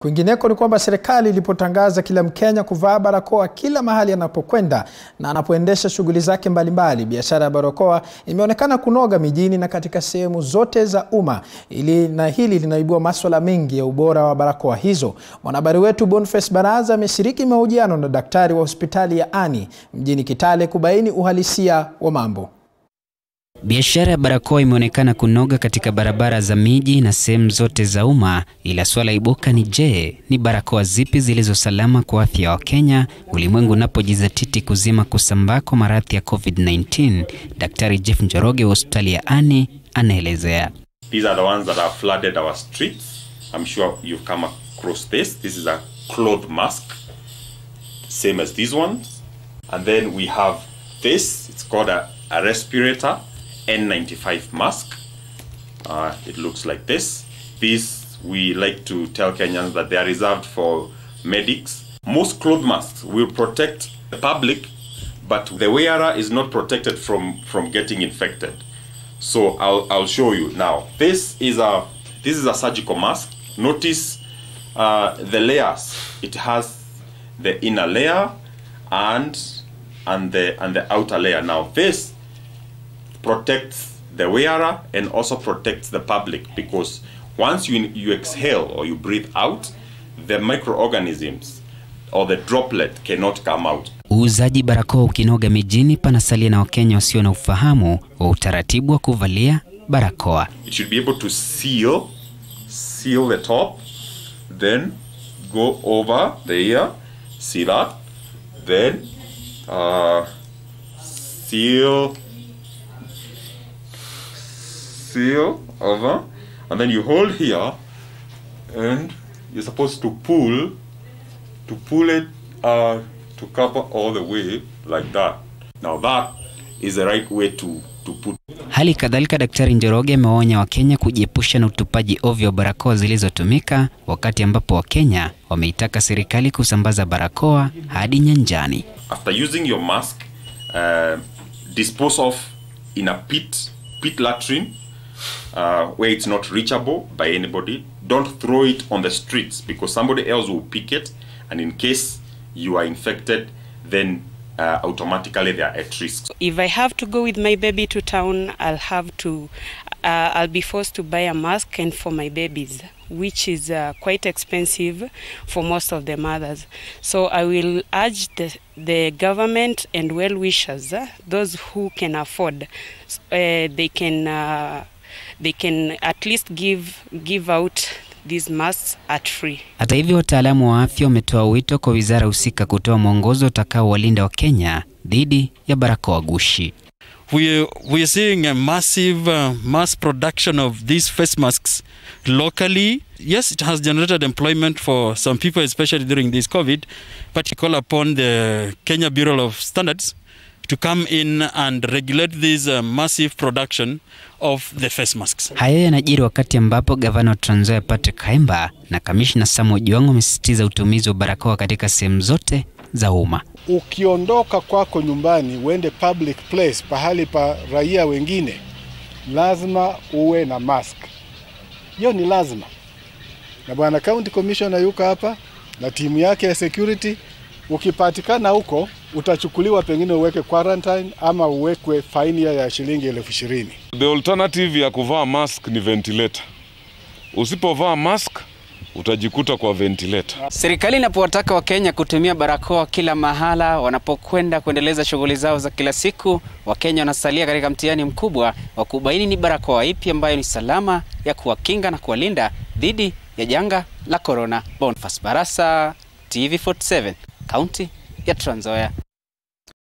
Kwingineko ni kwamba serikali ilipotangaza kila Mkenya kuvaa barakoa kila mahali anapokwenda na anapoendesha shughuli zake mbalimbali, biashara ya barakoa imeonekana kunoga mijini na katika sehemu zote za umma. Ili na hili linaibua maswala mengi ya ubora wa barakoa hizo. Mwanahabari wetu Boniface Baraza ameshiriki mahojiano na daktari wa hospitali ya Ani mjini Kitale kubaini uhalisia wa mambo. Biashara ya barakoa imeonekana kunoga katika barabara za miji na sehemu zote za umma, ila swala ibuka ni je, ni barakoa zipi zilizo salama kwa afya ya Wakenya ulimwengu unapojizatiti kuzima kusambaa kwa maradhi ya COVID-19? Daktari Jeff Njoroge wa hospitali ya Ani anaelezea. These are the ones that have flooded our streets. I'm sure you've come across this. This is a cloth mask, same as these ones. And then we have this, it's called a, a respirator. N95 mask. Uh, it looks like this. These we like to tell Kenyans that they are reserved for medics. Most cloth masks will protect the public, but the wearer is not protected from from getting infected. So I'll I'll show you now. This is a this is a surgical mask. Notice uh, the layers. It has the inner layer and and the and the outer layer. Now this protects the wearer and also protects the public because once you, you exhale or you breathe out, the microorganisms or the droplet cannot come out. Uuzaji barakoa ukinoga mijini, panasalia na Wakenya wasio na ufahamu wa utaratibu wa kuvalia barakoa. It should be able to seal, seal the top, then go over the ear, see that, then uh, seal seal over and then you hold here and you're supposed to pull to pull it uh, to cover all the way like that now that is the right way to to put Hali kadhalika, Daktari Njoroge amewaonya Wakenya kujiepusha na utupaji ovyo wa barakoa zilizotumika, wakati ambapo Wakenya wameitaka serikali kusambaza barakoa hadi nyanjani. after using your mask uh, dispose off in a pit pit latrine uh, where it's not reachable by anybody don't throw it on the streets because somebody else will pick it and in case you are infected then uh, automatically they are at risk if I have to go with my baby to town, I'll have to, uh, I'll be forced to buy a mask and for my babies, which is uh, quite expensive for most of the mothers. So I will urge the, the government and well wishers, uh, those who can afford, s- uh, they can, uh, they can at least give give out these masks at free. Hata hivyo, wataalamu wa afya wametoa wito kwa wizara husika kutoa mwongozo utakaowalinda Wakenya dhidi ya barakoa gushi. we we are seeing a massive uh, mass production of these face masks locally. Yes, it has generated employment for some people, especially during this COVID. But we call upon the Kenya Bureau of Standards to come in and regulate this uh, massive production of the face masks. Haya yanajiri wakati ambapo gavana wa Trans Nzoia Patrick Kaimba na kamishna Sam Ojwang wamesisitiza utumizi wa barakoa katika sehemu zote za umma. ukiondoka kwako nyumbani uende public place, pahali pa raia wengine, lazima uwe na mask. Hiyo ni lazima, na bwana county commissioner yuko hapa na timu yake ya security. Ukipatikana huko utachukuliwa, pengine uweke quarantine ama uwekwe faini ya shilingi elfu ishirini. The alternative ya kuvaa mask ni ventilator. Usipovaa mask utajikuta kwa ventilator. Serikali inapowataka Wakenya kutumia barakoa kila mahala wanapokwenda kuendeleza shughuli zao za kila siku, Wakenya wanasalia katika mtihani mkubwa wa kubaini ni barakoa ipi ambayo ni salama ya kuwakinga na kuwalinda dhidi ya janga la korona. Boniface Barasa, TV47, kaunti ya Trans Nzoia.